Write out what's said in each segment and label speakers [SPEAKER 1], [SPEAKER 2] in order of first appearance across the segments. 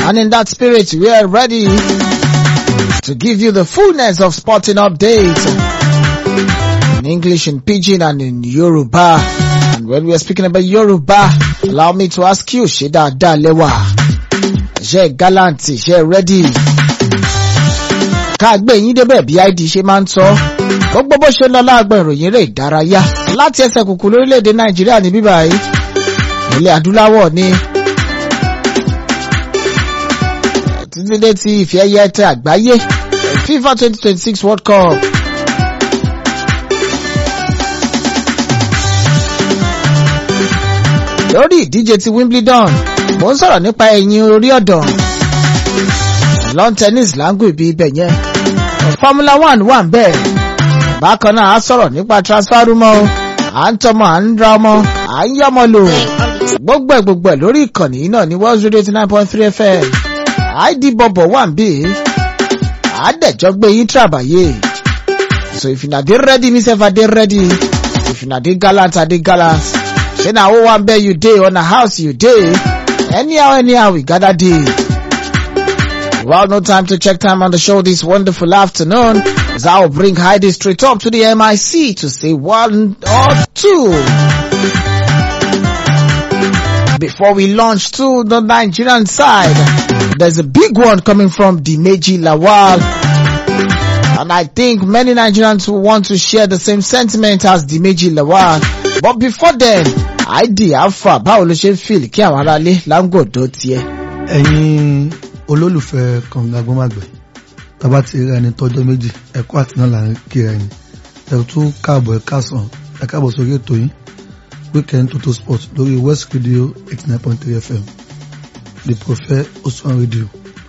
[SPEAKER 1] And in that spirit, we are ready to give you the fullness of sporting updates in English, in Pidgin, and in Yoruba. And when we are speaking about Yoruba, allow me to ask you, Shida Dalewa, ṣé gallant, ṣé ready? Ká gbé yín débẹ̀ bí ID ṣe máa ń sọ. Gbogbo bó ṣe lọ láàgbọ̀n ìròyìn eré ìdárayá láti ẹsẹ̀ kùkù lórílẹ̀‐èdè Nàìjíríà ní bíbá yìí. Ilẹ̀ adúláwọ̀ ni. Títí dé ti ìfẹ́ ẹyẹ tẹ àgbáyé FIFA 2026 World Cup. lórí ìdíje ti Wimbledon mo ń sọ̀rọ̀ nípa ẹ̀yìn orí ọ̀dàn lawn tennis láńgò ibi ibẹ̀ yẹn Formula One wà ń bẹ̀ bákan náà a sọ̀rọ̀ nípa transfer rumour à ń tọmọ à ń ra ọmọ à ń yọmọ lò gbogbo ẹ̀ gbogbo ẹ̀ lórí ìkànnì náà ní World Radio eighty nine point three FM id bọ̀bọ̀ wà ń bì àádẹ́jọ́ gbé yín tàbáyé so if una dey ready me sef I dey ready if una dey gallant I dey gallant. Say na who one bed you day on a house you day. Anyhow, anyhow, we gather day. Well, no time to check time on the show this wonderful afternoon. As I will bring Heidi straight up to the MIC to say one or two. Before we launch to the Nigerian side, there's a big one coming from Dimeji Lawal. And I think many Nigerians will want to share the same sentiment as Dimeji Lawal. But before then, ID Alpha báwo ló ṣe ń fìlì kí àwọn aráalé láńgòdó tiẹ̀.
[SPEAKER 2] ẹ̀yin olólùfẹ́ kànga gbọ́màgbẹ̀ tábà ti rí ẹni tọ́jọ́ méjì ẹ̀kọ́ àti náà là ń kíra ẹni ẹ̀rù tún káàbọ̀ ẹ̀ káàsán ẹ̀ káàbọ̀ sórí ètò yín weekend total sport lórí west radio eighty nine point three fm the prophet osuwan radio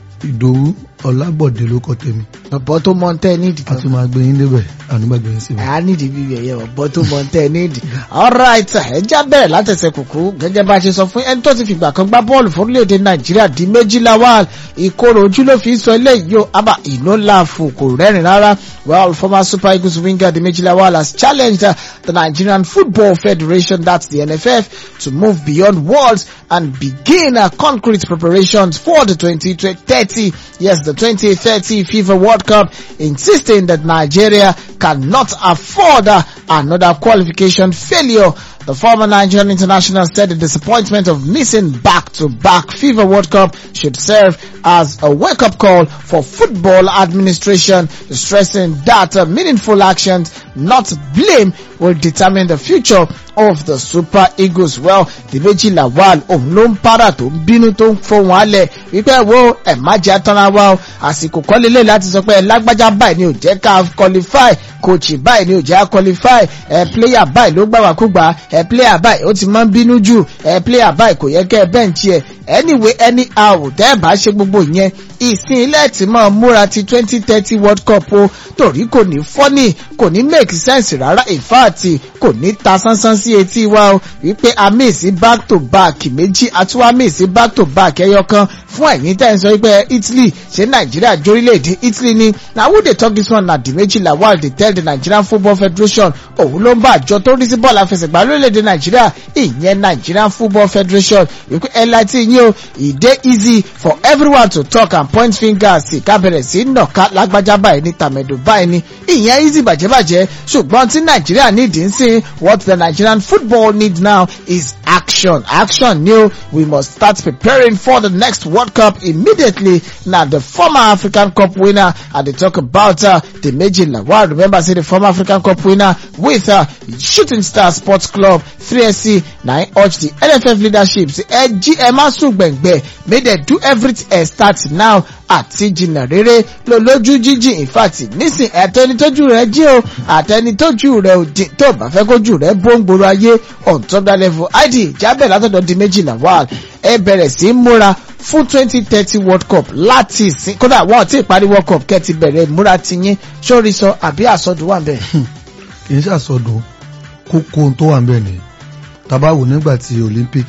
[SPEAKER 2] ìdòwú ọlábọ̀dé ló kọ́ tèmi
[SPEAKER 1] ọ̀bọ tó mọ tẹ́ nídìí
[SPEAKER 2] a
[SPEAKER 1] kan.
[SPEAKER 2] tún máa gbé yín débẹ̀ ànígbàgbé yín síbẹ̀.
[SPEAKER 1] a nídìí bíbí ẹ̀yẹ ọ̀bọ tó mọ tẹ́ nídìí. alright ẹ já bẹ̀rẹ̀ látẹ̀sẹ̀ kùkú gẹ́gẹ́ bá a ṣe sọ fún ẹni tó ti fìgbà kan gbá bọ́ọ̀lù fún orílẹ̀-èdè nàìjíríà di méjìlá wà ìkorò ojú ló fi sọ eléyìí o àbá ìnú láàfù kò rẹ́rìn rárá well former super eagles winger di méjìlá wà has challenged uh, the nigerian football federation that's the nff to move beyond words and begin uh, concrete preparations for the 2030 yes the 2030 fifa world cup insisting that nigeria cannot afford uh, another qualification failure the former Nigerian international said the disappointment of missing back-to-back FIFA World Cup should serve as a wake-up call for football administration, stressing that uh, meaningful actions, not blame, will determine the future of the Super Eagles. Well, Dimeji Lawal òun ló ń para tó ń bínú tó ń fohùn alẹ̀ wípé wo ẹ̀ má jẹ́ atọ́ra wa o àsìkò kọ́ lélẹ̀ láti sọ pé ẹ lágbájá báyìí ni ò jẹ́ ká qualify coach báyìí ni ò jẹ́ ká qualify ẹ player báyìí ló gbàwàkúgbà ẹ player báyìí ó ti máa ń bínú jù ẹ player báyìí kò yẹ kẹ́ ẹ bẹ́ǹchì ẹ anyway anyhow tẹ́ ẹ bá ṣe gbogbo ìyẹn ìsìn ilẹ̀ tí máa múra ti twenty thirty world cup o torí kò ní fọ́nì kò ní make sense rárá in fact kò ní ta sánsán sí etí wa o wípé a miss back to back méjì àti wá miss back to back ẹyọ kan fún ẹ̀yin tẹ́ ẹ̀ ń sọ wípé Italy ṣé Nàìjíríà jórílẹ̀-èdè Italy ni na who dey talk this one na Dimeji Lawal dey tell the Nigerian Football Federation òun ló ń bá àjọ tó rí sí bọ́ọ̀lù àfẹsẹ̀gbá lórílẹ̀-èdè Nàìjíríà ìyẹn Nigerian Football Federation wípé ẹ láti yín o e dey easy for everyone to talk and point fingers sí ká bẹ̀rẹ̀ sí nàka lágbájá báyìí ní tàmẹ̀dò báyìí ní ìyẹn easy bàjẹ́bàjẹ́ ṣùgbọ́n tí Nàìjíríà nídìí ń sìn what the Nigerian football need now is action action ni o we must start preparing for the next World Cup immediately na the former African Cup winner I dey talk about uh, Dimeji Lawal remember say the former African Cup winner with uh, Shooting Star Sports Club 3SC na im urge the NFF leadership say ẹ jí ẹ má sùn gbẹ̀ngbẹ̀ make dem do everything ẹ start now àti jìnnà rere ló lójú jíjìn in fact nísìn àtẹni tójú rẹ̀ jí o àtẹni tójú rẹ̀ ò jìn tó bá fẹ́ kójú rẹ̀ bó ń gbòòrò ayé on top that level id jábẹ̀ látọ̀dọ̀ di méjì Lawal ẹ bẹ̀rẹ̀ sí í múra fún twenty thirty world cup láti ìsìn kódà wọn ò tí ì parí world cup kẹ́ ti bẹ̀rẹ̀ múra tiyín sórí sọ àbí àsọdùn wà bẹ́ẹ̀.
[SPEAKER 2] kì í ṣàsọdùn kókó ohun tó wà ń bẹ̀ ni tábà wò nígbà tí olympic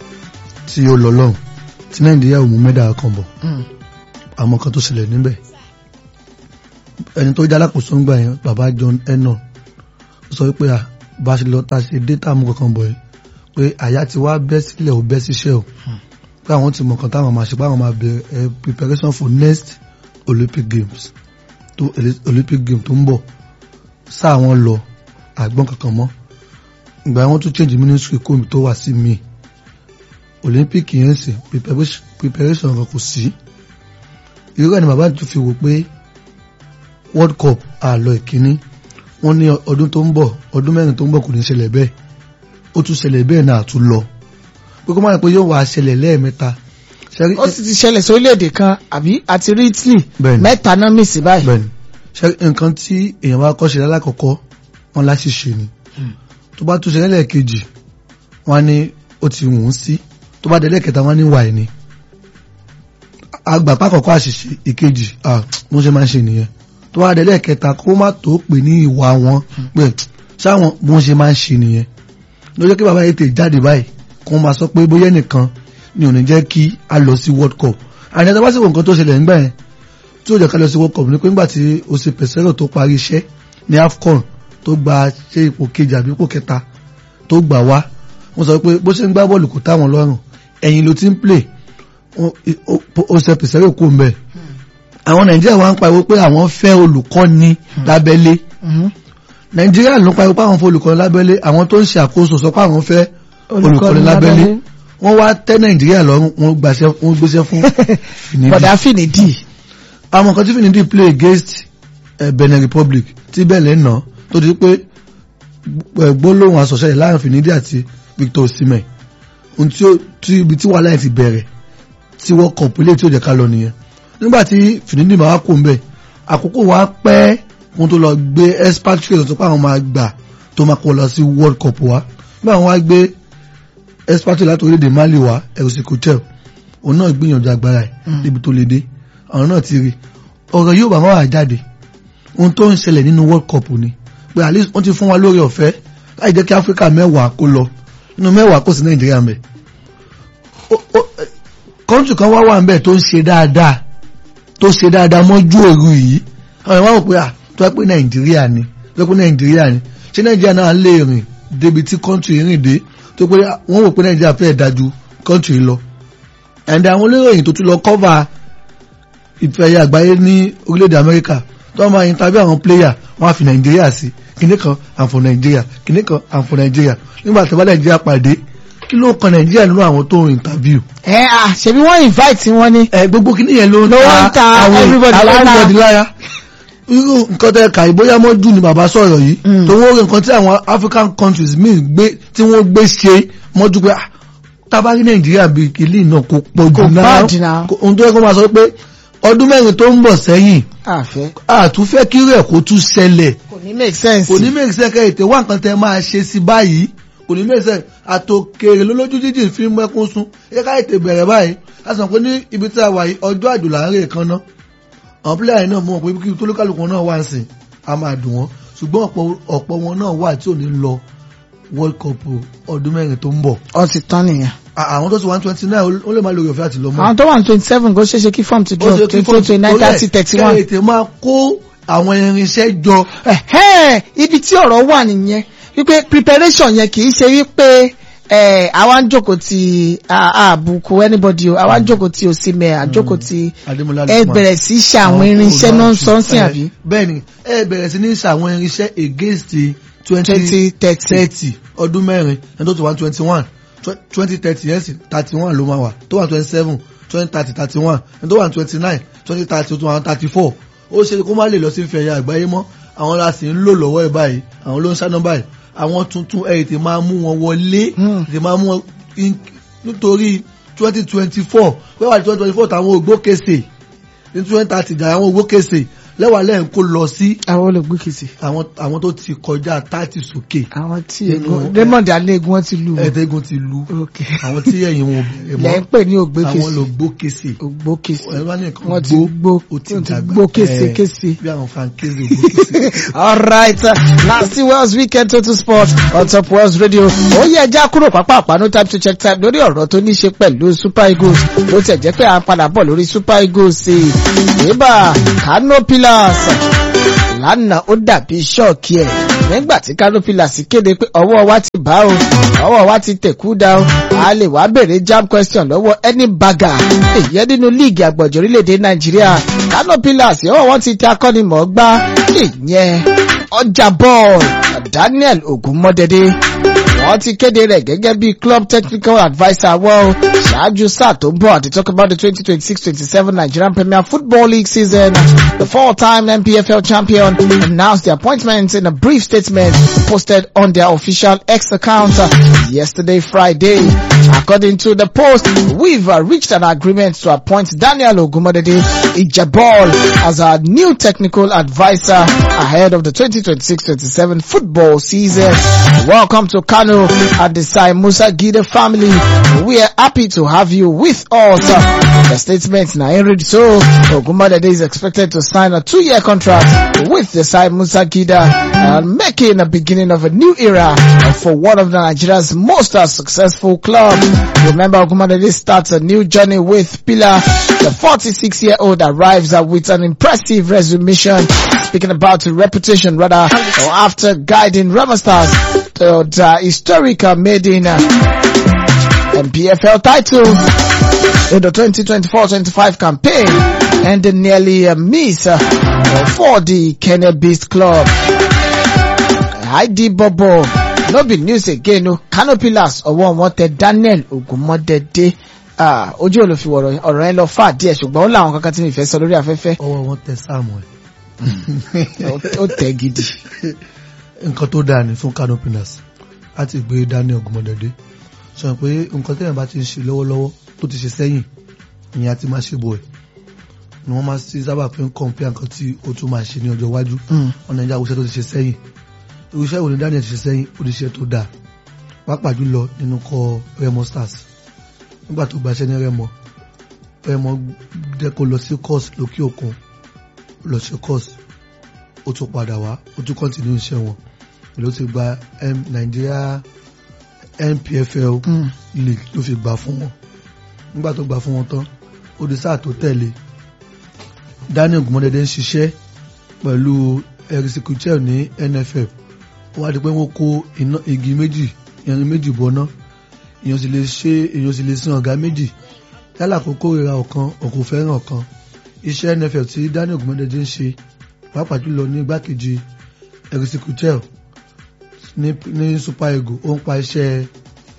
[SPEAKER 2] tí ó lọ lọ́hùn tí nàìjíríà ò mú mẹ́dà kan bọ̀ àmọ́ kan tó ṣẹlẹ̀ níbẹ̀ ẹni tó jẹ́ alákòóso ń gbà yẹn bàbá John Ennon sọ pé à bá ṣe lọ ta ṣe data mú kankan bọ̀ yìí pé àyà ti wá bẹ́ sílẹ̀ ò bẹ́ síṣẹ́ o pé àwọn ti mọ̀ nǹkan táwọn máa ṣe pé àwọn máa bẹ̀rẹ̀ preparation for next Olympic Games tó Olympic Games tó ń bọ̀ sáà wọn lọ àgbọn kankan mọ́ ìgbà wọn tún change ministry kómi tó wà sí mi Olympic yẹn sì preparation kan kò sí irú ẹni bàbá tún fi wò pé World Cup àlọ ìkíní wọ́n ní ọdún tó ń bọ̀ ọdún mẹ́rin tó ń bọ̀ kò ní ṣẹlẹ̀ bẹ́ẹ̀ ó tún ṣẹlẹ̀ bẹ́ẹ̀ náà tún lọ pé kó má rẹ̀ pé yóò wá ṣẹlẹ̀ lẹ́ẹ̀mẹ́ta.
[SPEAKER 1] ó sì ti ṣẹlẹ̀ sí orílẹ̀-èdè kan àbí àti rí Italy mẹ́ta náà mì sí báyìí.
[SPEAKER 2] bẹ́ẹ̀ni ṣe nǹkan tí èèyàn bá kọ́ ṣe lálákọ̀ọ́kọ́ wọn láti ṣe ni tó bá tún ṣẹlẹ̀ lẹ́ẹ̀kejì wọn ní ó ti wù ú sí tó bá délẹ̀ kẹta wọn ní wà ní. àgbàpá àkọ́kọ́ àṣìṣe ìkejì wọ́n ṣe máa ń ṣe nìyẹn tó bá délẹ̀ kẹta kó má tó pè ní ìwà wọn pé sáwọn bí wọ́n ṣe máa ń ṣe nìyẹn lọ́jọ́ kí bàbá yìí tè jáde báyìí kó máa sọ pé bóyá nìkan ni ò ní jẹ́ kí a lọ sí World Cup àní ẹ̀dá bá sì wọ nǹkan tó ṣẹlẹ̀ nígbà yẹn tí ó jẹ́ ká lọ sí World Cup ni pé nígbà tí o ṣe pẹ̀sẹ́rọ̀ tó parí iṣẹ́ ní AFCON tó gba ṣe ipò kejì àbí ipò kẹta tó gbà wá wọ́n sọ pé bó ṣe ń gbá bọ́ọ̀lù kò táwọn lọ́rùn ẹ̀yìn ló ti ń play ó ṣe pẹ̀sẹ́rọ̀ kó mbẹ́ àwọn Nàìjíríà wá ń pariwo pé àwọn fẹ́ olùkọ́ni lábẹ́lé Nàìjíríà ló ń pariwo pé àwọn fẹ́ olùkọ́ni lábẹ́lé àwọn tó ń ṣe àkóso sọ pé àwọn fẹ́ olùkọ́ni lábẹ́lé wọ́n wá tẹ́ nàìjíríà lọ́rùn wọ́n gbàṣẹ́ wọ́n gbéṣẹ́ fún finidi.
[SPEAKER 1] bọ̀dá finidi.
[SPEAKER 2] àwọn kan tí finidi play against uh, Benin Republic tí bẹ́ẹ̀ nà tó di pé gbólóhùn asọ̀ṣẹ́ yìí láàrin finidi àti Victor Osimhen ohun tí ó tí ibi tí wàhálà yẹn ti bẹ̀rẹ̀ tí wọ́n kọ̀ pélé tí ó jẹ́ ká lọ nìyẹn nígbà tí finidi máa wá kó ń bẹ̀ àkókò wa pẹ́ kó tó lọ gbé expatriate tó pa àwọn máa gbà tó máa kó lọ sí World Cup wa nígbà wọn wá gbé expatriate láti orílẹ̀-èdè Mali wá ẹ̀rọsì kòtẹ́l òun náà gbìyànjú agbára ẹ̀ níbi tó lè dé àwọn náà ti rí ọ̀rọ̀ yóò bá máa jáde ohun tó ń ṣẹlẹ̀ nínú World Cup ni pé at least wọ́n ti fún wa lórí ọ̀fẹ́ láì jẹ́ kí Áfíríkà mẹ́wàá kó lọ nínú mẹ́wàá kò sí Nàìjíríà mẹ́ kọ́ńtù kan wá wà ń bẹ̀ tó ń ṣe dáadáa tó ṣe dáadáa mọ́jú òru yìí àwọn ìwà wò pé à tó wá pé Nàìjíríà ni tó wá pé Nàìjíríà ni ṣé Nàìjíríà náà lè rìn débi tí kọ́ńtù yìí rìn dé tó pé wọ́n wò pé nàìjíríà fẹ́ dájú kọ́ńtì lọ ẹ̀ndẹ̀ àwọn olóyìn tó tún lọ kọ́va ìfẹ̀yà àgbáyé ní orílẹ̀-èdè amẹ́ríkà tó máa interview àwọn player wọ́n á fi nàìjíríà sí kìnní kan àǹfọ̀ nàìjíríà kìnní kan àǹfọ̀ nàìjíríà nígbà tí wọ́n nàìjíríà pàdé kí ló kan nàìjíríà nínú àwọn tó ń interview.
[SPEAKER 1] ẹ à ṣebí wọ́n invite wọn ni.
[SPEAKER 2] ẹ gbogbo kìnní yẹn ló ń
[SPEAKER 1] ló ń ta everybody
[SPEAKER 2] lára irú nǹkan tẹ kà ìbóyá mọ́jú ni bàbá sọ̀rọ̀ yìí tó wọ́n rí nǹkan tí àwọn African countries míì gbé tí wọ́n gbé ṣe mọ́jú pé tábàrí Nàìjíríà bí kìlì náà kò pọ̀ jù náà ohun tó yẹ kó máa sọ pé ọdún mẹ́rin tó ń bọ̀ sẹ́yìn àtúnfẹ́ kí rẹ̀ kó tún ṣẹlẹ̀
[SPEAKER 1] kò ní make sense
[SPEAKER 2] kò ní make sense kẹ́ ètè wá nǹkan tẹ máa ṣe sí báyìí kò ní make sense àtòkèrè lólójú jíjìn fi mẹ́kún sún ẹ ká ètè bẹ̀rẹ̀ báyìí a sọ pé ní ibi tí a wà yìí ọjọ́ àjò là ń rè kan náà àwọn pílẹ̀ yìí náà mọ̀ pé kí tólúkàlùkù náà wá sí a máa dùn wọ́n ṣùgbọ́n ọ̀pọ̀ wọn náà wà tí ò ní lọ World Cup ọdún mẹ́rin tó ń bọ̀.
[SPEAKER 1] ọ ti tán nìyẹn.
[SPEAKER 2] àwọn tó ti one twenty nine ó lè má lórí ọ̀fẹ́ àti lọ́mọ.
[SPEAKER 1] àwọn tó wà ní twenty seven kò ṣeé ṣe kí form ti drop twenty four twenty nine thirty thirty one.
[SPEAKER 2] kẹ́hìntì máa kó àwọn irinṣẹ́ jọ.
[SPEAKER 1] ibi tí ọ̀rọ̀ wà nìyẹn wípé preparation yẹn kì í ṣe wípé ẹ àwa ń jókòó ti àbùkù anybody o àwa ń jókòó ti òsínmẹ àjókòó ti ẹ bẹ̀rẹ̀ sí ṣe àwọn irinṣẹ́ náà sọ́nsìn àbí.
[SPEAKER 2] bẹ́ẹ̀ni ẹ bẹ̀rẹ̀ sí ní ṣe àwọn irinṣẹ́ against
[SPEAKER 1] twenty thirty
[SPEAKER 2] ọdún mẹ́rin ẹni tó ti wá twenty one twenty thirty yẹn sì thirty one ló máa wà tó wà twenty seven twenty thirty thirty one ẹni tó wà twenty nine twenty thirty tó wà thirty four ó ṣe kó má lè lọ sí ìfẹ̀yà àgbáyé mọ́ àwọn la sì ń lò lọ́wọ́ ẹ̀ báyìí àwọn ló ń ṣáná báyìí àwọn tuntun ẹ̀ tè máa mú wọn wọlé tè máa mú wọn nítorí twenty twenty four wẹ́wà twenty twenty four táwọn ògbókèsè ní twenty thirty jà àwọn ògbókèsè lẹ́wà lẹ́yìn kó lọ sí.
[SPEAKER 1] àwọn olùgbókèsè.
[SPEAKER 2] àwọn àwọn tó ti kọjá thirty sókè.
[SPEAKER 1] àwọn tí egun Raymond alẹ́gun wọn ti lu.
[SPEAKER 2] ẹ̀ẹ́dẹ́gun ti lu. àwọn tí ẹ̀yìn wọn bẹ̀rẹ̀ mọ́.
[SPEAKER 1] lẹ́yìn pè ní ògbókèsè.
[SPEAKER 2] àwọn olùgbókèsè.
[SPEAKER 1] ògbókèsè.
[SPEAKER 2] wọ́n ti
[SPEAKER 1] gbó
[SPEAKER 2] ó ti dàgbà.
[SPEAKER 1] gbókèsè kése.
[SPEAKER 2] bí àwọn fankese ògbókèsè.
[SPEAKER 1] all right last Wales weekend total sport on top Wales radio. ó yẹ ẹja kúrò pápá àpánú time to check time lórí ọ̀rọ̀ tó ní ṣe pẹ̀lú super eagles bó tẹ̀ jẹ́ pé à ń padà bọ̀ lórí super eagles. ìbá kano pillars lánàá ó dàbí ṣọ́ọ̀kì ẹ̀ nígbà tí Kano Pillars kéde pé ọwọ́ wa ti bá o ọwọ́ wa ti tẹ̀kú dá o a lè wá béèrè jam question lọ́wọ́ ẹni bàgà èyí nínú líìgì àgbọ̀jọ̀ orílẹ̀-èdè Nàìjíríà Kano Pillars ọwọ́ wọn ti tẹ akọ́nimọ̀ọ́gbá ìyẹn ọjà bọ́ọ̀lù Daniel Ogunmọ́dẹ́dẹ́ wọ́n ti kéde rẹ̀ gẹ́gẹ́ bí club technical adviser wọ́n ṣáájú sáà tó ń bọ̀ àti talk about the twenty twenty six twenty seven Nigerian Premier Football League season the four-time NPFL champion announced the appointment in a brief statement posted on their official X account yesterday Friday. According to the post, we've uh, reached an agreement to appoint Daniel Ogumodede Ijabol as our new technical advisor ahead of the 2026-27 football season. Welcome to Kano at the Sai Musa Gide family. We are happy to have you with us. The statement now read so Ogumodede is expected to sign a two-year contract with the Sai Musa Gida and making a beginning of a new era for one of Nigeria's most uh, successful clubs. Remember Ogumodede starts a new journey with Pillar. The 46-year-old arrives uh, with an impressive resume. Speaking about the reputation rather, or after guiding Rama Stars to the historic uh, maiden uh, MPFL title in the 2024-25 campaign and the nearly a miss uh, for the Kenya Beast Club. ID Bobo, no be news again o, Kano Pillars ọwọ́ wọn tẹ Daniel Ogunmọ́dẹ́dẹ́ ah, ojú olùfi ọ̀rọ̀ ọ̀rọ̀ yẹn lọ fà díẹ̀ ṣùgbọ́n ó láwọn kankan tí mi fẹ́ sọ lórí afẹ́fẹ́
[SPEAKER 2] ọwọ́ wọn tẹ sáàmù ẹ̀
[SPEAKER 1] ó tẹ̀ gidi.
[SPEAKER 2] nǹkan tó dáa ní fún Kano Pillars láti gbé Daniel Ogunmọ́dẹ́dẹ́ sọ pé nǹkan tẹ́yìn bá ti ń ṣe lọ́wọ́lọ́wọ́ tó ti ṣe sẹ́yìn ìyẹn àti máa ṣe bọ̀ ẹ̀ ni wọ́n máa ti sábà fi ń kọ̀ǹpìà nǹkan tí ó tún máa ṣe ní ọjọ́ iwájú ọ̀nà ìjà òṣìṣẹ́ tó ti ṣe sẹ́yìn irúṣẹ́ ìwòní Daniel ti ṣe sẹ́yìn ó ti ṣe tó dáa pàápàá jùlọ nínú kọ Remo Stars nígbà tó gbaṣẹ́ ní Remo Remo jẹ́ kó lọ sí course lókè òkun lọ ṣe course ó tún padà wá ó tún continue iṣẹ́ wọn ló ti gba M Nigeria NPFL league ló fi gbà fún wọn nígbà tó gbà fún wọn tán ó di sáà tó tẹ̀lé Daniel Ogunmọ́dẹ́dẹ́ ń ṣiṣẹ́ pẹ̀lú erisikichel ní NFF ó wá di pé wọ́n kó iná igi méjì irin méjì bọ́ná èèyàn sì lè ṣe èèyàn sì lè sin ọ̀gá méjì yálà kó kórìíra ọ̀kan ọ̀kò fẹ́ràn ọ̀kan iṣẹ́ NFF tí Daniel Ogunmọ́dẹ́dẹ́ ń ṣe pàápàá jùlọ ní igbákejì erisikichel ní ní Super Eagles ó ń pa iṣẹ́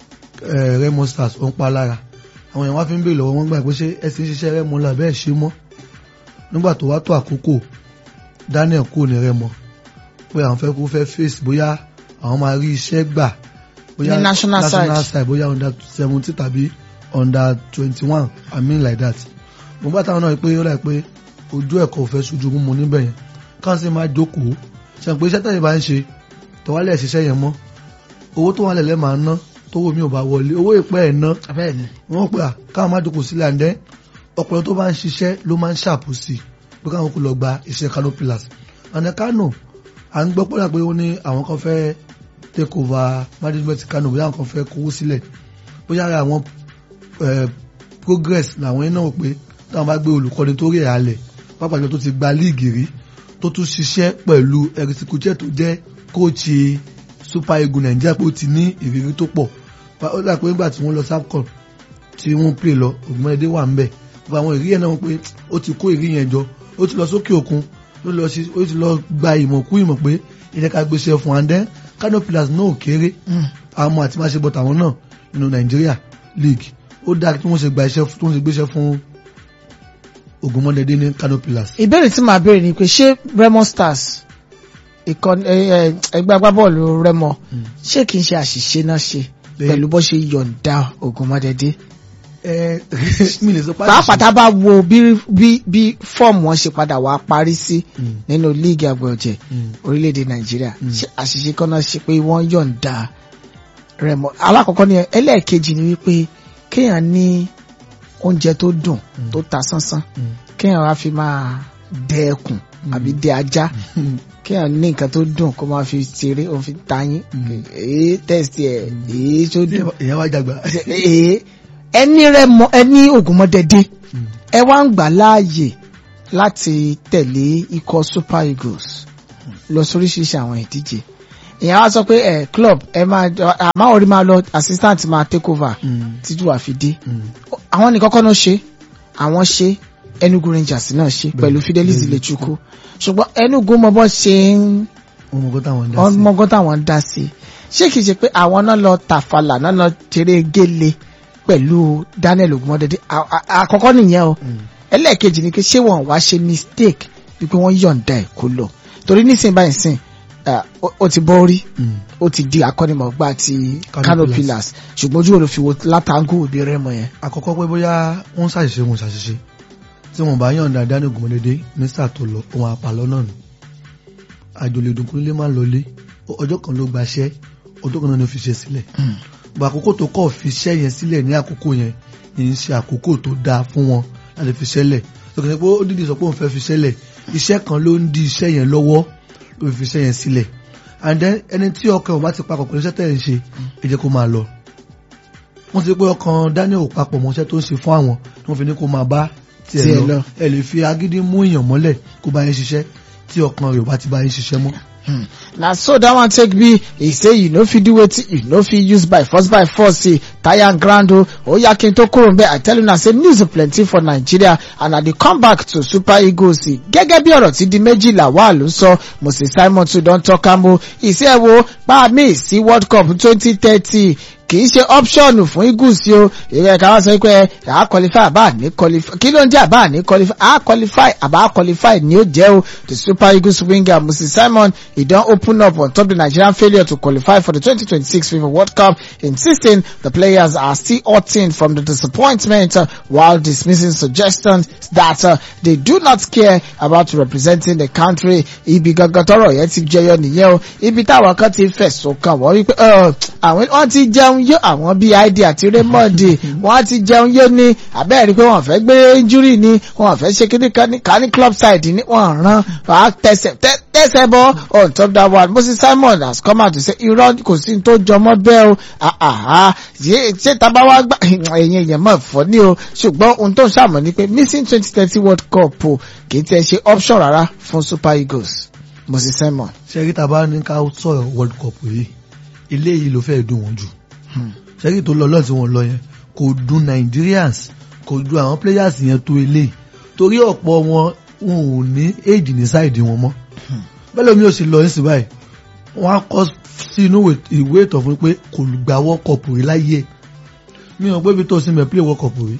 [SPEAKER 2] Remo Stars ó ń pa lára àwọn èèyàn wá fi ń bèèrè lọ́wọ́ wọn gbà pé ṣé ẹ sì ń ṣiṣẹ́ Remo là bẹ́ẹ̀ ṣe mọ́ nígbà tó wá tó àkókò Daniel kò ní Remo pé àwọn fẹ́ kó fẹ́ face bóyá àwọn máa rí iṣẹ́ gbà bóyá
[SPEAKER 1] Ní national side.
[SPEAKER 2] side bóyá under seventy tàbí under twenty one I mean like that mo bá táwọn náà rí pé ó láì pé ojú ẹ̀kọ́ ò fẹ́ ṣojú mú níbẹ̀ yẹn káwọn sì máa jókòó ṣe pé iṣẹ́ tẹ̀yìn bá ń ṣe tọ́wálẹ̀ ṣiṣẹ́ yẹn mọ́ owó tó wà lẹ̀lẹ́ máa ná tówó mi ò bá wọlé owó ìpẹ́ ẹ̀ ná
[SPEAKER 1] bẹ́ẹ̀ni
[SPEAKER 2] wọ́n pè à káwọn má jókòó sílẹ̀ àndẹ́ ọpọlọ tó bá ń ṣiṣẹ́ ló máa ń ṣàpò sí i pé káwọn kò lọ gba iṣẹ́ Kano Pillars àná Kano à ń gbọ́ pọ́nà pé ó ní àwọn kan fẹ́ take over management Kano bóyá àwọn kan fẹ́ kówó sílẹ̀ bóyá ara àwọn eh, progress làwọn iná wò pé táwọn bá gbé olùkọ́ni tó rí àlẹ̀ pápá ìjọ tó ti gba líìgì rí tó tún ṣiṣẹ́ pẹ̀lú ẹ̀rìsìkúchẹ́ tó jẹ́ kóòtù Super Eagles Nàìjíríà pé ó ti ní ìrírí tó pọ̀ ó dà pé nígbà tí wọ́n lọ SAFCON tí wọ́n pè lọ Ògùnmọ́dé wà ń bẹ̀ gbogbo àwọn ìrírí yẹn náà wọ́n pé ó ti kó ìrírí yẹn jọ ó ti lọ sókè òkun ó lọ sí ó ti lọ gba ìmọ̀ kú ìmọ̀ pé ilẹ̀ ká gbéṣẹ́ fún andẹ́ Kano Pillars náà kéré àmọ́ àti máa ṣe bọ́ tàwọn náà nínú Nàìjíríà league ó dáa kí wọ́n ṣe gba iṣẹ́ tí wọ́n ṣe gbéṣẹ́ fún Ògùnmọ́dé ní Kano Pillars.
[SPEAKER 1] ìbéèrè tí màá béèrè ni pé ṣé Remo Stars ìkànnì ẹgbẹ́ agbábọ́ọ̀lù Remo ṣé kìí ṣe àṣìṣe náà ṣe
[SPEAKER 2] Bẹ́ẹ̀.
[SPEAKER 1] pẹ̀lú bó ṣe yọ̀ǹda Ògùnmọ́dẹ́dẹ́
[SPEAKER 2] ẹ mi lè sọ pé
[SPEAKER 1] pàápàá tá a bá wo bí bí bí fọ́ọ̀mù wọn ṣe padà wá parí sí
[SPEAKER 2] Mm.
[SPEAKER 1] nínú líìgì àgbọ̀jẹ̀
[SPEAKER 2] Mm.
[SPEAKER 1] orílẹ̀-èdè Nàìjíríà
[SPEAKER 2] Mm.
[SPEAKER 1] ṣé àṣìṣe kan náà ṣe pé wọ́n yọ̀ǹda Remo alákọ̀ọ́kọ́ ni ẹlẹ́ẹ̀kejì ni wípé kéèyàn ní oúnjẹ tó dùn
[SPEAKER 2] Mm.
[SPEAKER 1] tó ta sánsán
[SPEAKER 2] Mm.
[SPEAKER 1] kéèyàn wá fi máa dẹ ẹkùn àbí dẹ ajá kéèyàn ní nǹkan tó dùn kó máa fi ṣeré òun fi tayín
[SPEAKER 2] Mm.
[SPEAKER 1] èé tẹ̀sí ẹ̀ èé tó dùn
[SPEAKER 2] ìyẹn wá jàgbá.
[SPEAKER 1] èé ẹni Remo ẹni Ògùnmọ́dẹ́dẹ́ ẹ wá ń gbà láàyè láti tẹ̀lé ikọ̀ Super Eagles lọ sóríṣiríṣi àwọn ìdíje ìyẹn wá sọ pé ẹ club ẹ máa àmọ́ orí máa lọ assistant máa take over títí wàá fi dé àwọn nìkan kọ́ ló ṣe àwọn ṣe Enugu Rangers náà ṣe pẹ̀lú Fidelis Ilechukwu ṣùgbọ́n Enugu mọ bọ́ ṣe ń
[SPEAKER 2] ọmọgọ́ táwọn ń dá sí
[SPEAKER 1] ọmọgọ́ táwọn ń dá sí ṣé kìí ṣe pé àwọn náà lọ tàfàlà náà lọ tèrè gélé pẹ̀lú Daniel Ogunmọ́dédé À- à- àkọ́kọ́ nìyẹn o ẹlẹ́ẹ̀kejì ni pé ṣé wọn wá ṣe mistake wípé wọ́n yọ̀ǹda ẹ̀ kó lọ torí nísìnyí báyìí sìn ah, ó- ó ti bọ́ orí
[SPEAKER 2] Mm.
[SPEAKER 1] ó ti di akọ́nimọ̀gbá ti
[SPEAKER 2] Kano
[SPEAKER 1] Kano
[SPEAKER 2] Pillars.
[SPEAKER 1] Pillars ṣùgbọ́n ojú wo ló fi wo látàngù òbí rẹ́mọ yẹn.
[SPEAKER 2] àkọ́kọ́ pé bóyá wọ́n ṣàṣìṣe wọn ṣàṣìṣe tí wọ́n bá yọ̀ǹda Daniel Ogunmọ́dédé ní sáà tó lọ òun àpàlọ́ náà nù àjòlèdùnkún lè má lọlé ọjọ́ kan ló gbaṣẹ́ ọjọ́ kan náà ló fi ṣe sílẹ̀ bọ̀ àkókò tó kọ̀ fi iṣẹ́ yẹn sílẹ̀ ní àkókò yẹn yìí ń ṣe àkókò tó dáa fún wọn láti fi ṣẹlẹ̀ lọ́kàn pé ó dídì sọ pé òun fẹ́ fi ṣẹlẹ̀ iṣẹ́ kan ló ń di iṣẹ́ yẹn lọ́wọ́ ló fi iṣẹ́ yẹn sílẹ̀ and then ẹni tí ọkàn ò bá ti papọ̀ pẹ̀lú iṣẹ́ tẹ̀ ń ṣe ẹ jẹ́ kó máa lọ wọ́n ti pé ọkàn Daniel ò papọ̀ mọ́ iṣẹ́ tó ń ṣe fún àwọn tí wọ́n fi ní kó máa bá tiẹ̀
[SPEAKER 1] Tiẹ̀
[SPEAKER 2] lọ
[SPEAKER 1] lọ.
[SPEAKER 2] ẹ lè fi agídí mú èèyàn mọ́lẹ̀ kó bá yẹn ṣiṣẹ́ tí ọkàn rẹ̀ ò bá ti bá yẹn ṣiṣẹ́ mọ́.
[SPEAKER 1] Hmm. na so that one take be e say you no fit do wetin you no fit use by force by force say tire and ground o oya kin to kúrò nbẹ i tell una say news plenty for nigeria and i dey come back to super eagles gẹ́gẹ́ bí ọ̀rọ̀ tí di méjìlá wà ló sọ moses simon too don talk am o ìṣe wo pa mí sí world cup twenty thirty kì í ṣe option fún eagles o ìrẹ́ ká wá sọ pé à qualify àbá ní qualify kí ló ń jẹ́ àbá ní qualify à qualify àbá qualify ni ó jẹ́ o the super eagles winger moses simon he don open up on top the nigerian failure to qualify for the 2026 fifa world cup insisting the players are still hurting from the disappointment uh, while dismissing suggestions that uh, they do not care about representing the country ibi gangan tọrọ yẹn ti jẹyọ nìyẹn o ibi táwọn kan ti fẹ̀sùn kàn wọ́n wípé uh, àwọn wọ́n ti jẹun yó àwọn bíi id àti raymond wọ́n ti jẹun yó ní abẹ́rẹ́ pé wọ́n fẹ́ gbé injury ni wọ́n fẹ́ ṣe kíní kan ní kan ní club side ní wọ́n rán wàá tẹsẹ̀ tẹ- tẹsẹ̀ bọ́ on top that one moses simon has come out to say irọ́ kò sí ní tó jọmọ́ bẹ́ẹ̀ o àhà ṣé ṣé tábà wá gbà ẹ̀yìn èèyàn mọ̀ fọ́ ní o ṣùgbọ́n ohun tó ń ṣàmọ̀ ni pé missing twenty thirty world cup o kì í tẹ̀ ṣe option rárá fún super eagles moses simon.
[SPEAKER 2] ṣẹ́rí tá a bá ní ká sọ̀rọ̀ world cup yìí ilé yìí ló fẹ́ẹ́ dùn wọ́n jù ṣẹ́rí tó lọ lọ́ọ̀ tí wọ́n lọ yẹn kò dùn Nigerians kò dùn àwọn players yẹn tó eléyìí torí ọ̀pọ̀ wọn wọn ò ní éèdì ní sáìdì wọn mọ́ bẹ́ẹ̀ lómi ò sì lọ ní sí báyìí wọ́n á kọ́ sí inú ìwé ìtàn fún pé kò gba world cup rí láyé mi ò pé bí tó sí mẹ́ play world cup rí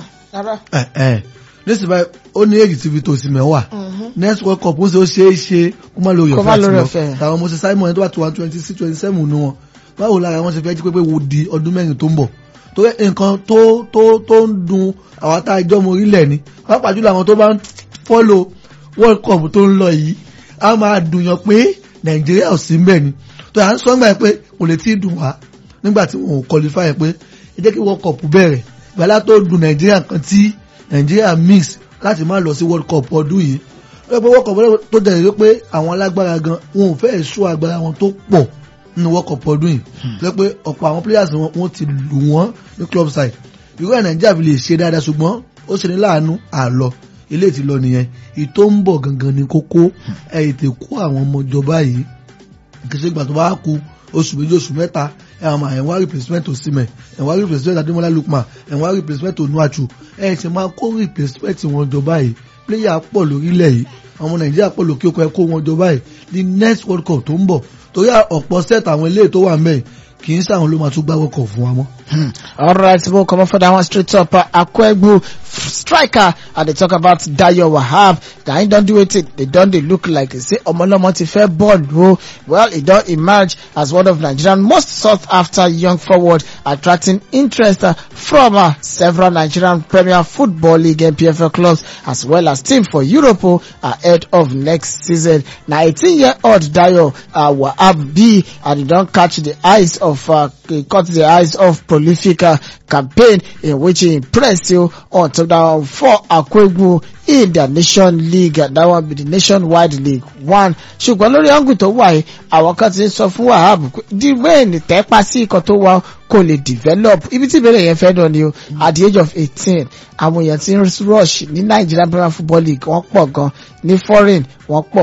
[SPEAKER 2] ẹ̀ ẹ̀ nísìnyí báyìí ó ní èyí tí Victor Osimhen wà next world cup ó ṣe ó ṣe é ṣe kó má lórí
[SPEAKER 1] Kó má
[SPEAKER 2] ọ̀fẹ́
[SPEAKER 1] lórí
[SPEAKER 2] àti
[SPEAKER 1] ọ̀fẹ́.
[SPEAKER 2] lọ tàwọn Moses Simon ẹni tó bá ti wà twenty six twenty seven nu wọn báwo lára wọn ṣe fẹ́ jí pé pé wo di ọdún mẹ́rin tó ń bọ̀ tó yẹ nǹkan tó tó tó ń dun àwọn tá a jọ ọmọ orílẹ̀ ni pàápàá jùlọ àwọn tó bá ń follow world cup tó ń lọ yìí á máa dùn yàn pé Nàìjíríà ò sí mbẹ̀ ni tó yà ń sọ nígbà yẹn pé kò lè tí ì dùn wá nígbà tí wọn ò qualify pé ẹ jẹ́ kí world cup bẹ̀rẹ̀ gbàlá tó dùn Nàìjíríà kan tí Nàìjíríà miss láti má lọ sí world cup ọdún yìí ó yẹ pé world cup tó dẹ̀ rí pé àwọn alágbára gan wọn ò fẹ́ ṣó agbára wọn tó pọ̀ nínú world cup ọdún yìí tó yẹ pé ọ̀pọ̀ àwọn players wọn wọ́n ti lù wọ́n ní club side irú ẹ̀ Nàìjíríà fi lè ṣe dáadáa ṣùgbọ́n ó ṣe ní láàánú àlọ ilé ti lọ nìyẹn ìtò ń bọ̀ gangan ní kókó ẹ̀ ètè kó àwọn ọmọ ìjọba yìí kì í ṣe ìgbà tó bá kú oṣù méjì oṣù mẹ́ta ẹ̀ àmà ẹ̀ wá replacement Osimhen ẹ̀ wá replacement Ademola Lookman ẹ̀ wá replacement Onuachu ẹ̀ ṣe máa kó replacement wọn jọba yìí player pọ̀ lórílẹ̀ yìí àwọn Nàìjíríà pọ̀ lókè òkú ẹ̀ kó wọn jọba yìí ní next World Cup tó ń bọ̀ torí ọ̀pọ̀ set àwọn eléyìí tó wà ń bẹ̀ kì í sáwọn ló máa tún gbá World Cup fún wa mọ́.
[SPEAKER 1] Hmm. All right, we'll come up for that one straight up. Uh, Akwegbu striker, and they talk about Dayo Wahab. They don't do it. They don't. They look like they say Omolomo ti fair ball. bro. Well, he don't emerge as one of Nigerian most sought after young forward, attracting interest uh, from uh, several Nigerian Premier Football League and PFL clubs, as well as team for Europe uh, ahead of next season. 19-year-old Dayo uh, Wahab B, and he don't catch the eyes of uh, he caught the eyes of prolific uh, campaign in which he impressed you on to down for Akwegbu in the nation league and that one be the nationwide league one ṣùgbọ́n lórí ọ̀gùn tó wà yìí àwọn kan ti ń sọ fún wahab pé the way ní tẹ́pá sí ikọ̀ tó wà kò lè develop ibi tí ìbéèrè yẹn fẹ́ dán ni o at the age of eighteen àwọn èèyàn ti ń rush ní Nigerian Premier Football League wọ́n pọ̀ gan ní foreign wọ́n pọ̀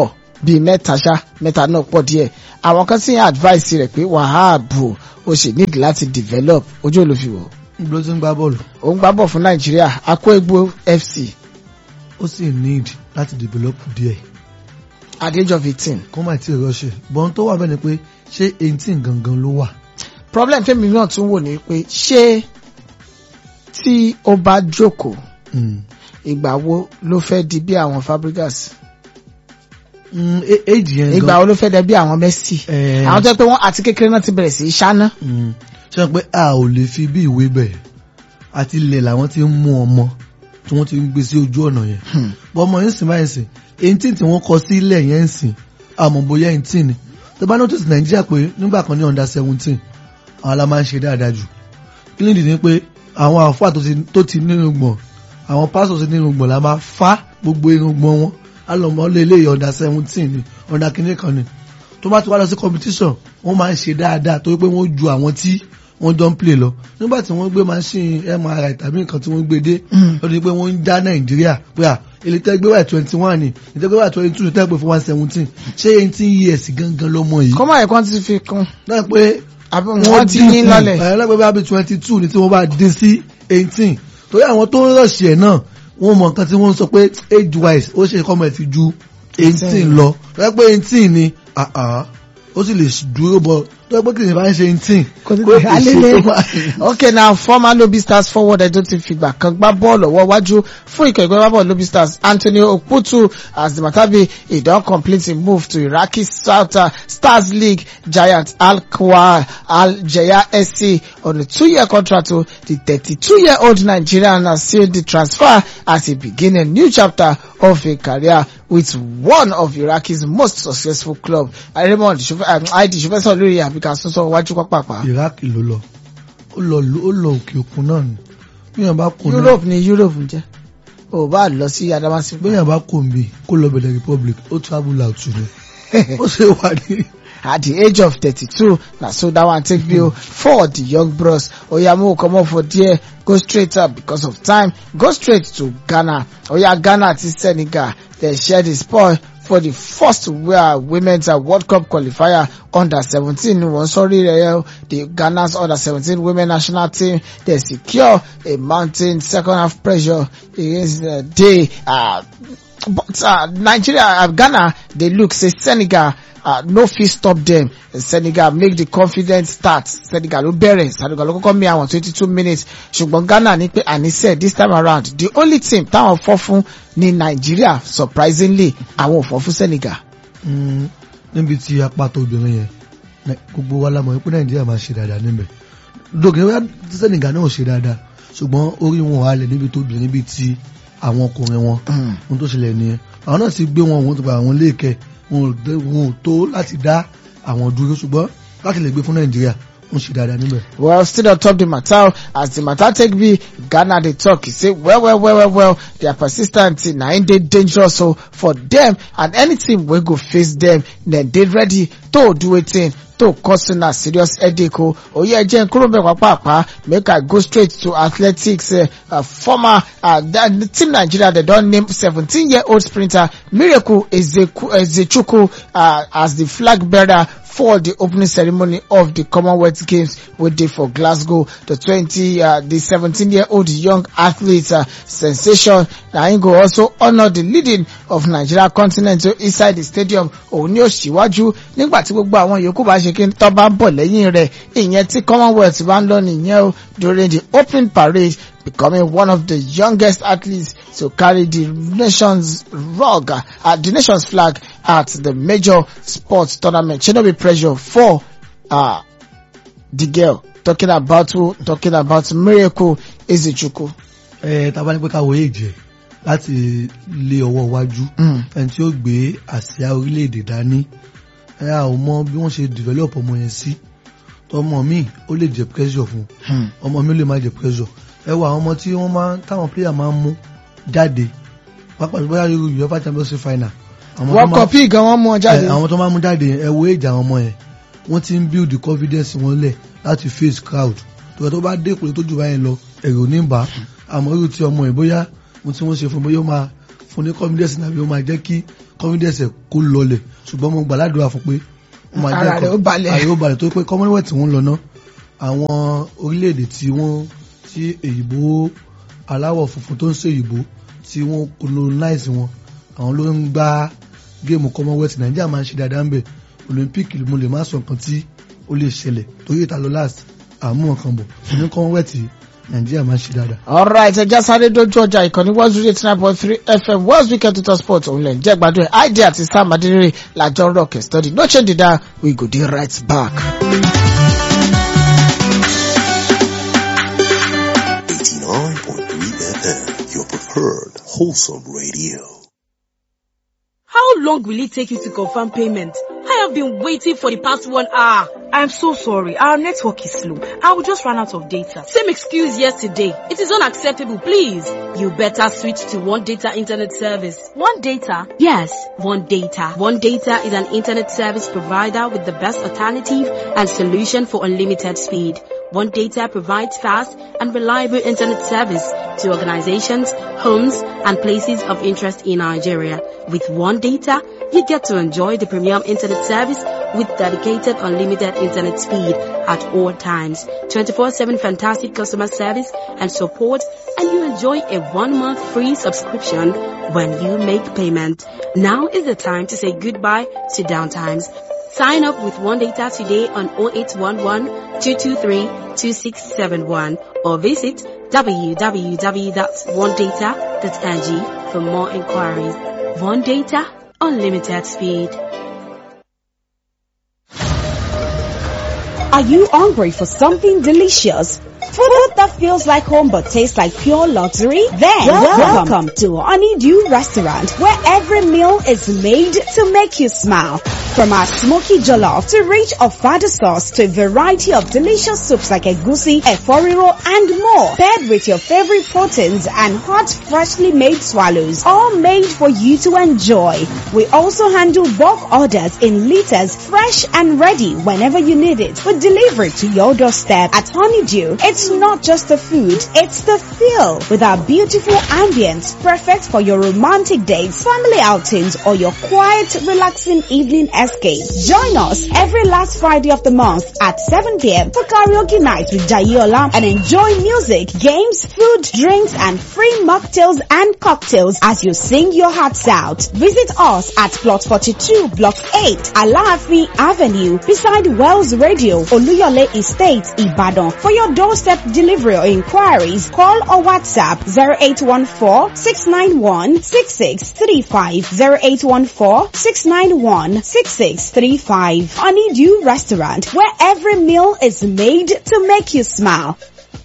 [SPEAKER 1] bíi mẹ́ta ṣá mẹ́ta náà pọ̀ díẹ̀ àwọn kan sì ń advice rẹ̀ pé wàhábù ó sì need láti develop ojú olùfiwọ̀
[SPEAKER 2] ibi ló ti ń gbá bọ́ọ̀lù
[SPEAKER 1] ó ń gbá bọ̀ fún nàìjíríà akóegbò fc
[SPEAKER 2] ó sì need láti develop díẹ̀
[SPEAKER 1] at the age of eighteen
[SPEAKER 2] kó má tí ì rọ́ṣẹ̀ bọ́n tó wà bẹ́ẹ̀ ni pé ṣé eighteen gangan ló wà
[SPEAKER 1] problem tẹ́mi náà tún wò ní pé ṣé tí ó bá jókòó
[SPEAKER 2] Mm.
[SPEAKER 1] ìgbà wo ló fẹ́ di bí àwọn Fabregas
[SPEAKER 2] Mm, e- age yẹn
[SPEAKER 1] ìgbà
[SPEAKER 2] gan
[SPEAKER 1] wo ló fẹ́ di bí àwọn Messi
[SPEAKER 2] Eh.
[SPEAKER 1] àwọn tó yẹ pé wọ́n àti kékeré náà ti bẹ̀rẹ̀ sí í ṣáná.
[SPEAKER 2] Mm. ṣe pé a ò lè fi bí ìwé bẹ̀rẹ̀ àti ilẹ̀ làwọn ti ń mú ọmọ tí wọ́n ti ń gbé sí ojú ọ̀nà yẹn
[SPEAKER 1] Hmm.
[SPEAKER 2] bọ́ ọmọ yẹn sìn báyìí sìn eighteen tí wọ́n kọ sí ilẹ̀ yẹn ń sìn àmọ́ bóyá eighteen ni tó bá notice nàìjíríà pé nígbà kan ní under seventeen àwọn la máa ń ṣe dáadáa jù kí ni ìdí ni pé àwọn àfáà tó ti- tó ti nínú gbọ̀n àwọn pásítọ̀ tó ti nínú gbọ̀n la máa fá gbogbo irùngbọ̀n wọn alọ́mọ lé ilé under seventeen ni under kìnìún kan ni tó bá ti wá lọ sí competition wọ́n máa ń ṣe dáadáa torí pé wọ́n ju àwọn tí wọ́n jọ ń play lọ nígbà tí wọ́n gbé machine MRI tàbí nǹkan tí wọ́n gbé dé
[SPEAKER 1] Mm.
[SPEAKER 2] lọ́dún pé wọ́n ń já nàìjíríà pé à ilé tẹ́gbẹ́ wà twenty one ni ìtẹ́gbẹ́ wà twenty two tẹ́gbẹ́ fún one seventeen ṣé eighteen years gangan lọ́mọ yìí.
[SPEAKER 1] kọ́mọ̀ ẹ̀kọ́ ti fi kún
[SPEAKER 2] náà pé
[SPEAKER 1] àbí wọ́n ti yín lọ́lẹ̀.
[SPEAKER 2] ẹ̀ lọ́gbẹ́ bá bí twenty two ni tí wọ́n bá dé sí eighteen torí àwọn tó ń rọ̀ṣì ẹ̀ náà wọ́n mọ nǹkan tí wọ́n ń sọ pé age wise ó ṣe kọ́mọ̀ ẹ̀ ti ju eighteen lọ lọ́gbẹ́ pé eighteen ni ah ah, ó sì lè dúró bọ̀ lọ́gbẹ́ kì í bá ń ṣe eighteen
[SPEAKER 1] Kò sí
[SPEAKER 2] kó
[SPEAKER 1] pé
[SPEAKER 2] kì í ṣe
[SPEAKER 1] alele.
[SPEAKER 2] tó máa-
[SPEAKER 1] okay now former Lobby Stars forward tó ti fìgbà kan gbá bọ́ọ̀lù ọwọ́ wájú fún ikọ̀ ìgbẹ́ bọ́ọ̀lù Lobby Stars Anthony Okputu as the matter be he don complete him move to Iraqi South uh, Stars League giant Al Khwa Al Jaya SC on a two-year contract o the thirty-two-year-old Nigerian has sealed the transfer as he begin a new chapter of a career with one of Iraqi's most successful club Raymond Aidi Shufẹsọ lórí àbíká sọsọ wájú pápápá.
[SPEAKER 2] iraq ló lọ ó lọ ó lọ òkè òkun náà ni bíyàn bá kùn náà
[SPEAKER 1] Europe ni Europe ń jẹ́ o bá lọ sí Adamasi pé
[SPEAKER 2] bíyàn bá kùn bí kó lọ bẹ̀rẹ̀ republic ó travel out ni ó ṣe wà ní.
[SPEAKER 1] at the age of thirty-two na so that one take bill for the young bros oya mo comot for there go straight up because of time go straight to Ghana oya Ghana ti Senegal dey share the spoil for the first uh, women's uh, World Cup qualifier under seventeen ni wọ́n sọrí rẹ̀ yẹn o the Ghana's under seventeen women national team dey secure a mounting second half pressure against uh, dey uh, but uh, Nigeria uh, Ghana dey look say Senegal uh, no fit stop dem Senegal make the confident start Senegal ló bẹ̀rẹ̀ Senegal ló kọ́kọ́ mi àwọn twenty two minutes ṣùgbọ́n Ghana ní pé àníṣe this time around the only team táwọn fọ́ fún ní Nigeria surprisingly àwọn ò fọ́ fún Senegal.
[SPEAKER 2] Mm, níbi tí apáta obìnrin yẹn Nai- gbogbo wa la mọ̀ pé nàìjíríà máa ṣe dáadáa níbẹ̀ dókè wá sẹ́nìgà náà ṣe dáadáa ṣùgbọ́n orí wọn wà lẹ̀ níbi tó obìnrin bíi ti àwọn ọkùnrin wọn ohun tó ṣẹlẹ̀ nìyẹn àwọn náà ti gbé wọn òun ti pa àwọn léèkẹ́ wọn ò dé- wọn ò tó láti dá àwọn dúró ṣùgbọ́n láti lè gbé fún nàìjíríà wọ́n ṣe dáadáa níbẹ̀.
[SPEAKER 1] well still on top the matter as the matter take be ghana dey talk e say well well well well well their persistence na im dey dangerous o for them and any team wey go face them dem dey ready to do wetin to cause una serious headache o oye ẹjẹ nkúrò mẹwàá pàápàá make i go straight to athletics uh, uh, former uh, the team nigeria dey don name seventeen year old sprinter miracle Ezeku- ezechukwu uh, as the flag bearer for the opening ceremony of the Commonwealth Games wey dey for Glasgow. The twenty, uh, the seventeen-year-old young athlete uh, sensation na him go also honour the leading of Nigeria continent inside the stadium. Òun ni ó ṣíwájú nígbà tí gbogbo àwọn yòókù bá ṣe kí n tọ́ bá ń bọ̀ lẹ́yìn rẹ̀. Ìyẹn tí Commonwealth bá ń lọ nìyẹn o during the opening parade becoming one of the youngest athletes to carry the nation's rug, uh, the nation's flag at the major sports tournament. Should not be pressure for uh, the girl talking about who, talking about Miracle Ezichukwu.
[SPEAKER 2] ẹ tábà ní pé ká wo èjì ẹ láti lé ọwọ́ iwájú
[SPEAKER 1] Mm.
[SPEAKER 2] ẹni tí ó gbé àsíá orílẹ̀-èdè dání ẹ a ò mọ bí wọ́n ṣe develop ọmọ yẹn sí tọmọ mi ó lè jẹ pressure fún
[SPEAKER 1] Hmm.
[SPEAKER 2] ọmọ mi ó lè má jẹ pressure ẹ wo àwọn ọmọ tí wọ́n máa táwọn player máa ń mú jáde pápá bóyá irú UEFA Champions League final àwọn tó
[SPEAKER 1] World
[SPEAKER 2] máa-
[SPEAKER 1] Cup yìí gan wọ́n mú ọ jáde.
[SPEAKER 2] ẹ, àwọn tó máa mú jáde yẹn ẹ wo èjì àwọn ọmọ yẹn wọ́n ti ń build the confidence wọn lẹ̀ láti face crowd tó tó bá dé ìpele tó jù báyẹn lọ ẹ̀rù ní bá àmọ́ irú ti ọmọ yẹn bóyá mo tí wọ́n ṣe fún bóyá ó máa fún ní confidence nàbí ó máa jẹ́ kí confidence ẹ̀ kó lọlẹ̀ ṣùgbọ́n mo gbà ládùúrà fún pé ó máa
[SPEAKER 1] Ara rẹ̀ ó balẹ̀.
[SPEAKER 2] ara rẹ̀ ó balẹ̀ tó pé commonwealth tí wọ́n lọ ná àwọn orílẹ̀-èdè tí wọ́n tí èyìnbó aláwọ̀ funfun tó ń ṣe èyìnbó tí wọ́n colonize wọn àwọn ló ń gbá géèmù commonwealth nàìjíríà máa ń ṣe dáadáa ń bẹ̀ olympic mo lè má sọ nǹkan tí ó lè ṣẹlẹ̀ torí ìta lọ last àmú nǹkan bọ̀ ní commonwealth nàìjíríà máa ń ṣe dáadáa.
[SPEAKER 1] alright ẹ já sáré dojú ọjà ìkànnì one zero eight nine point three fm world weekend total sport òun lẹ̀ ń jẹ́ gbádùn ẹ̀ id àti sam adérèrè làjọ rock study no change the dial we go dey right back.
[SPEAKER 3] 89.3 FM, your preferred wholesome radio.
[SPEAKER 4] How long will it take you to confirm payment? I have been waiting for the past one hour.
[SPEAKER 5] I'm so sorry. Our network is slow. I will just run out of data.
[SPEAKER 4] Same excuse yesterday. It is unacceptable, please. You better switch to One Data Internet Service.
[SPEAKER 5] One data.
[SPEAKER 4] Yes, One Data. One Data is an internet service provider with the best alternative and solution for unlimited speed. One Data provides fast and reliable internet service to organizations, homes, and places of interest in Nigeria. With One Data, you get to enjoy the premium internet service with dedicated unlimited internet speed at all times, 24-7 fantastic customer service and support, and you enjoy a one-month free subscription when you make payment. Now is the time to say goodbye to downtimes. Sign up with One Data today on 0811 223 2671 or visit www.onedata.ng for more inquiries. One Data, unlimited speed.
[SPEAKER 6] Are you hungry for something delicious? Food that feels like home but tastes like pure luxury? Then welcome, to Honeydew Restaurant where every meal is made to make you smile. From our smoky jollof to rich ofada sauce to a variety of delicious soups like egusi, eforiro and more. Paired with your favorite proteins and hot freshly made swallows. All made for you to enjoy. We also handle bulk orders in liters fresh and ready whenever you need it. We deliver it to your doorstep at Honeydew. It's not just the food, it's the feel with our beautiful ambience perfect for your romantic dates, family outings or your quiet relaxing evening escape. Join us every last Friday of the month at 7 p.m. for karaoke night with Jayola and enjoy music, games, food, drinks and free mocktails and cocktails as you sing your hearts out. Visit us at plot 42 block 8 Alaafin Avenue beside Wells Radio Oluyole Estate Ibadan. For your doorstep delivery or inquiries, call or WhatsApp 0814-691-6635 0814-691-6635 Honeydew Restaurant where every meal is made to make you smile.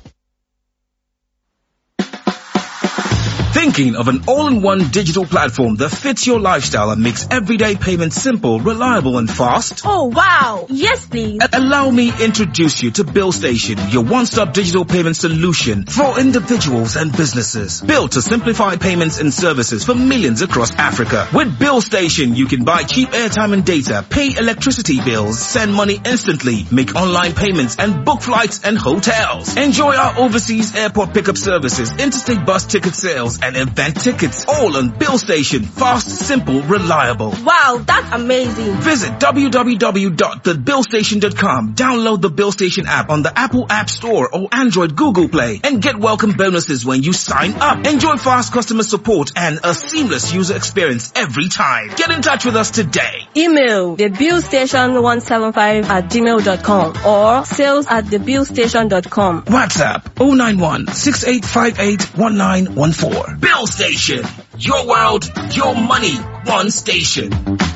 [SPEAKER 7] Thinking of an all-in-one digital platform that fits your lifestyle and makes everyday payments simple, reliable and fast?
[SPEAKER 4] Oh wow! Yes please!
[SPEAKER 7] A- Allow me introduce you to Bill Station, your one-stop digital payment solution for individuals and businesses. Built to simplify payments and services for millions across Africa. With Bill Station, you can buy cheap airtime and data, pay electricity bills, send money instantly, make online payments and book flights and hotels. Enjoy our overseas airport pickup services, interstate bus ticket sales and event tickets. All on Bill Station. Fast, simple, reliable.
[SPEAKER 4] Wow, that's amazing!
[SPEAKER 7] Visit www.thebillstation.com. Download the Bill Station app on the Apple App Store or Android Google Play and get welcome bonuses when you sign up. Enjoy fast customer support and a seamless user experience every time. Get in touch with us today.
[SPEAKER 8] Email thebillstation175 at gmail.com or sales at thebillstation.com.
[SPEAKER 7] WhatsApp 091 6858 1914. Bill Station. Your world, your money, one station.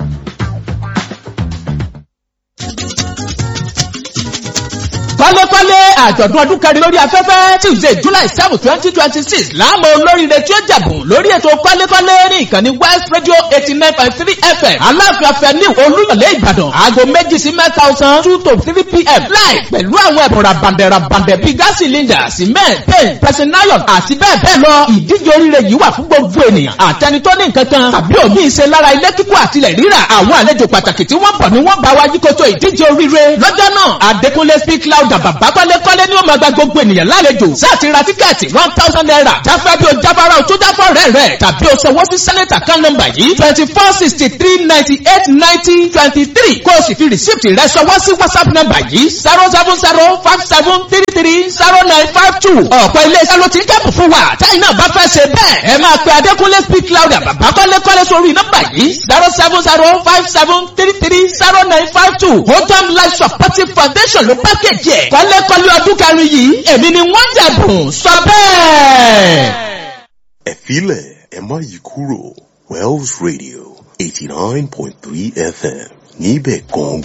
[SPEAKER 9] pálépálé àjọ̀dún ọdún kẹrin lórí afẹ́fẹ́ tuesday july seven twenty twenty six láàmú olóríire tí ó jẹ̀bùn lórí ètò pálépálé ní ìkànnì west radio eighty nine point three fm aláàfin afẹ́ni olúyọ̀lé ìbàdàn aago méjì sí mẹ́ta ọ̀sán two to three pm láì pẹ̀lú àwọn ẹ̀bùn rabandẹ̀ rabandẹ̀ bíi gas cylinder cement paint pressing iron àti bẹ́ẹ̀ bẹ́ẹ̀ lọ ìdíje oríire yìí wà fún gbogbo ènìyàn àtẹni tó ní nǹkan kan tàbí òmíì ṣe lára ilé kíkọ́ àtilẹ̀ rírà àwọn àlejò pàtàkì tí wọ́n bọ̀ ni wọ́n bá wájú kótó ìdíje oríire lọ́jọ́ náà adékúnlé speak loud ọ̀gá bàbá kọ́lékọ́lé ni ó máa gba gbogbo ènìyàn lálejò sáàtì ra tíkẹ́ẹ̀tì one thousand naira jáfẹ́ bí o jáfara o tó jáfọ́ rẹ̀ rẹ̀ tàbí o ṣọwọ́ sí sẹ́nẹ̀tà kan nọ́mbà yìí twenty four sixty three ninety eight ninety twenty three kó o sì fi rìsíìtì rẹ̀ ṣọwọ́ sí whatsapp nọ́mbà yìí zero seven zero five seven three three zero nine five two ọ̀pọ̀ ilé-iṣẹ́ ló ti ń kẹ́pù fún wa táyì náà bá fẹ́ ṣe bẹ́ẹ̀ ẹ máa pe adékúnlé speak louder bàbá kọ́lékọ́lé sórí nọ́mbà yìí zero seven zero five seven three three zero nine five two hodam life supportive foundation ló pákéjì ẹ̀ kọ́lékọ́lé ọdún kẹrin yìí èmi ni wọ́n jẹ̀bùn sọ bẹ́ẹ̀.
[SPEAKER 3] Ẹ filẹ̀ ẹ má yí kúrò Wells Radio eighty nine point three FM níbẹ̀ gan